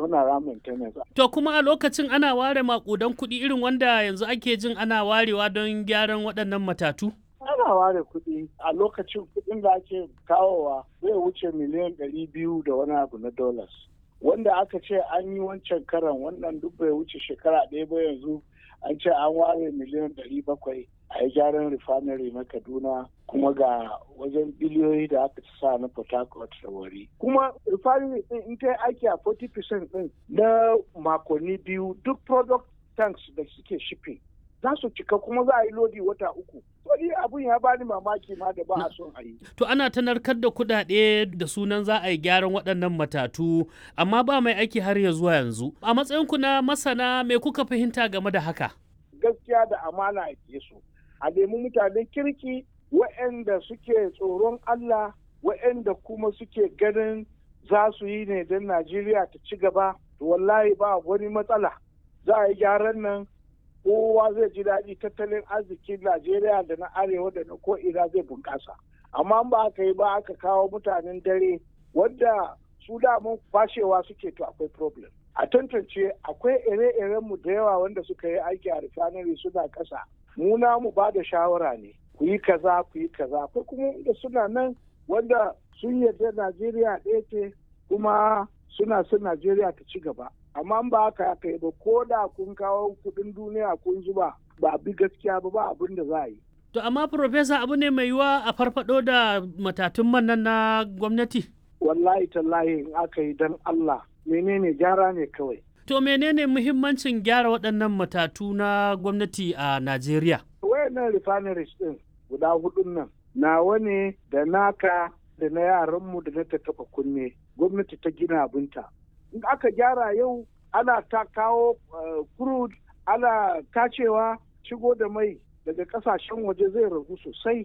muna ran maintenance. To kuma a lokacin ana ware makudan kuɗi irin wanda yanzu ake jin ana warewa don gyaran waɗannan matatu? Ana ware kuɗi a lokacin kuɗin da ake kawowa zai wuce miliyan ɗari biyu da wani abu na dollars. Wanda aka ce an yi wancan karan wannan duk bai wuce shekara ɗaya ba yanzu an ce an ware miliyan ɗari bakwai a yi gyaran refinery na Kaduna kuma ga wajen biliyoyi da aka sa na Port Harcourt da wari. Kuma refinery ɗin in ta aiki a 40% ɗin na makonni biyu duk product tanks da suke shipping za su cika kuma za a yi lodi wata uku. Wani abun ya bani mamaki ma da ba a son a yi. To ana ta narkar da kuɗaɗe da sunan za a yi gyaran waɗannan matatu amma ba mai aiki har ya zuwa yanzu. A matsayinku na masana me kuka fahimta game da haka? Gaskiya da amana a su. A nemi mutanen kirki waɗanda suke tsoron Allah waɗanda kuma suke ganin za su yi ne don Najeriya ta ci gaba. Wallahi ba wani matsala. Za a yi gyaran nan kowa zai ji daɗi tattalin arzikin Najeriya da na arewa da na ko'ina zai bunƙasa. Amma ba aka yi ba aka kawo mutanen dare wadda su damun fashewa suke to akwai problem. A tantance akwai ire-irenmu da yawa wanda suka yi aiki a refinery suna ƙasa. Mu mu ba da shawara ne. Ku yi kaza ku yi kaza. Akwai kuma da suna nan wanda sun yarda Najeriya ɗaya ce kuma suna son Najeriya ta ci gaba. amma ba haka aka yi ba ko da kun kawo kudin duniya kun zuba ba bi gaskiya ba ba abin da za a yi. To amma Profesa abu ne mai yiwa a farfado da matatun man nan na gwamnati? Wallahi tallahi in aka yi don Allah menene gyara ne kawai. To menene muhimmancin gyara waɗannan matatu na gwamnati a Najeriya? Wayannan refineries ɗin guda hudun nan nawa ne da naka da na yaranmu da na ta taɓa kunne gwamnati ta gina abinta. in aka gyara yau ana ta kawo crude ana tacewa shigo da mai daga kasashen waje zai ragu sosai